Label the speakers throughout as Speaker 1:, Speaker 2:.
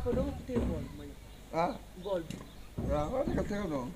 Speaker 1: ko doo ma téye bool ma ñëw
Speaker 2: ah
Speaker 1: bool bi
Speaker 2: waaw waaw tegal tegal noonu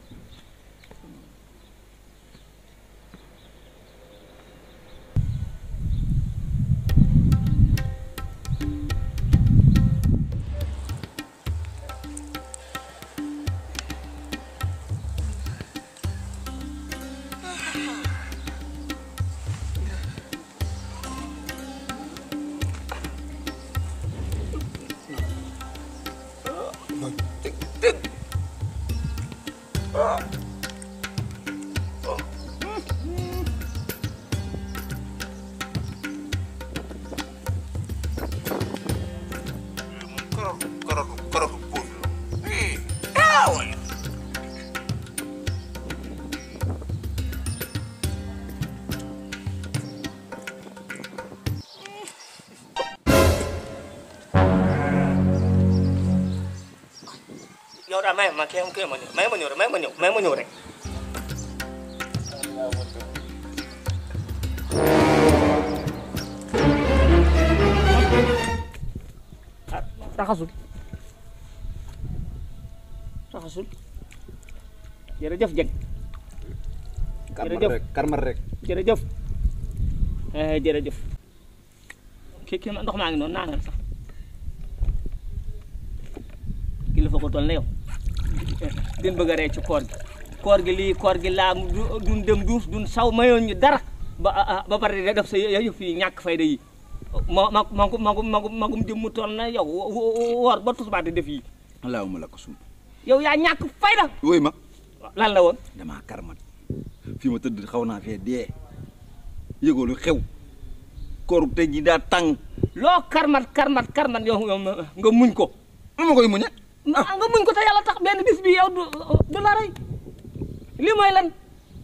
Speaker 3: Korotu, korotu, korotu puus la. Ih, ah, waay.
Speaker 1: yow daal may ma kii kii ma ñëw may ma ñëw rek may ma ñëw may ma ñëw rek ah taxasul taxasul jërëjëf jeg
Speaker 2: karma
Speaker 1: Jërëjëf.
Speaker 2: rek karma rek
Speaker 1: jërëjëf eh jërëjëf kii kii ma ndox maa ngi noonu naanal sax kilifa ko toll na yow din bëgg a ree ci koor gi koor gi lii koor gi laa du duñ dem duus duñ saw mayoon ñu dara ba ah, ba pare da def sa yëf yi ñàkk fayda yi ma ma magum magum magum magum jëm mu toll na yow wo- wo- woor ba tusbaate def yi
Speaker 2: allahumma laka sum
Speaker 1: yow yaa ñàkk fayda
Speaker 2: wóoy ma
Speaker 1: lan la woon
Speaker 2: damaa karmat fii ma tëdd xaw naa fee dee yëgoo lu xew kooru tey ji daa tàng
Speaker 1: loo karmat karmat karmat yow yow nga muñ ko
Speaker 2: nu ma koy muñe
Speaker 1: ah nga muñ ko te yàlla tax benn bis bi yow du du la rey lii mooy lan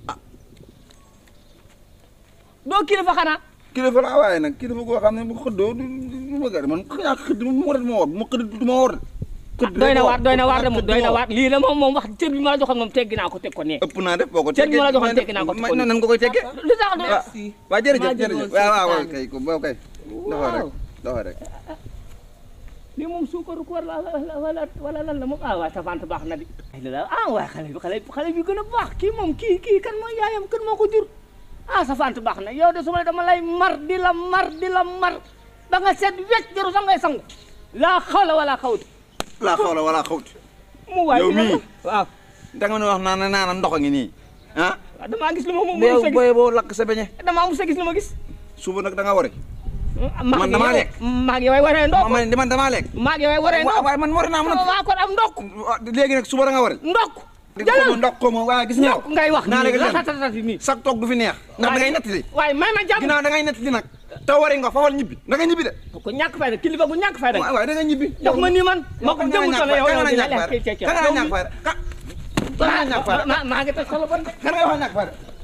Speaker 1: doo kilifa xanaa
Speaker 2: kilifa laa waaye nag kilifa goo xam ne bu xëddoo du du ma gari man ñàkk xëdd mu war ma woor bu ma xëdd du ma woor de xëdd
Speaker 1: doy na
Speaker 2: rek
Speaker 1: waar doy na waar de moom
Speaker 2: xëdd
Speaker 1: doy na
Speaker 2: ma
Speaker 1: waar lii de moom moom wax cër bi ma la joxoon moom teggi naa ko teg ko nee
Speaker 2: ëpp naa def boo ko
Speaker 1: Cër bi ma la joxoon teggi naa ko
Speaker 2: ma nan nga koy teggee
Speaker 1: lu tax de
Speaker 2: waaw waaw jërëjëf
Speaker 1: maa
Speaker 2: jërëjëf
Speaker 1: jëloon
Speaker 2: waaw waaw
Speaker 1: seen
Speaker 2: kay ko boobu kay dafa rek
Speaker 1: Waaw.
Speaker 2: dafa rek
Speaker 1: lii moom suukaru koor la la wala wala lan la moom ah waay sa vente baax na di ay la ah waay xale bi xale bi xale bi gën a baax kii moom kii kii kan mooy yaayam kan moo ko jur ah sa vente baax na yow de su ma dama lay mar di la mar di la mar ba nga seet wecc jaru sax ngay sangu laa xawla wala xawti
Speaker 2: laa xawla wala xawti
Speaker 1: mu waay
Speaker 2: Yow
Speaker 1: dina
Speaker 2: mii.
Speaker 1: ko- waaw
Speaker 2: da nga ne wax naan naan ndox a ngi nii ah
Speaker 1: waaw damaa gis lu ma mu
Speaker 2: yow
Speaker 1: sa gis
Speaker 2: booy boo lakk sa beñe
Speaker 1: damaa mu sa gis lu ma gis
Speaker 2: suba nag da nga wari
Speaker 1: maag
Speaker 2: Man damaa
Speaker 1: yow-
Speaker 2: lekk.
Speaker 1: maag yow ay waree ndokk
Speaker 2: ma man man damaa lekk
Speaker 1: maag yow ay waree
Speaker 2: waaw
Speaker 1: ndokk
Speaker 2: waaye man wari naa ma nag
Speaker 1: waa kon am ndokk
Speaker 2: léegi nag suba da nga wari
Speaker 1: ndokk
Speaker 2: di ko
Speaker 1: jëlal
Speaker 2: ma ndox ko ma waaye gis nga
Speaker 1: ndokk ngay wax
Speaker 2: naa
Speaker 1: nii
Speaker 2: léegi leen
Speaker 1: ratatatati nii
Speaker 2: sax toog du fi neex ndax da ngay nettali
Speaker 1: waaye may ma jàmm
Speaker 2: ginnaaw da ngay nettali nag te wari nga fawal ñibbi da nga ñibbi de
Speaker 1: ko ñàkk fayda kilifa gu ñàkk fayda
Speaker 2: waaw waaye da nga ñibbi
Speaker 1: jox ma nii man ma ko jëmu tole yow yow dina
Speaker 2: ñàkk
Speaker 1: lekk
Speaker 2: fayda ka nga ñàkk fayda ka nga ñàkk fayda
Speaker 1: maa maa ngi toj solo bon de
Speaker 2: kan nga wax ñàkk fayda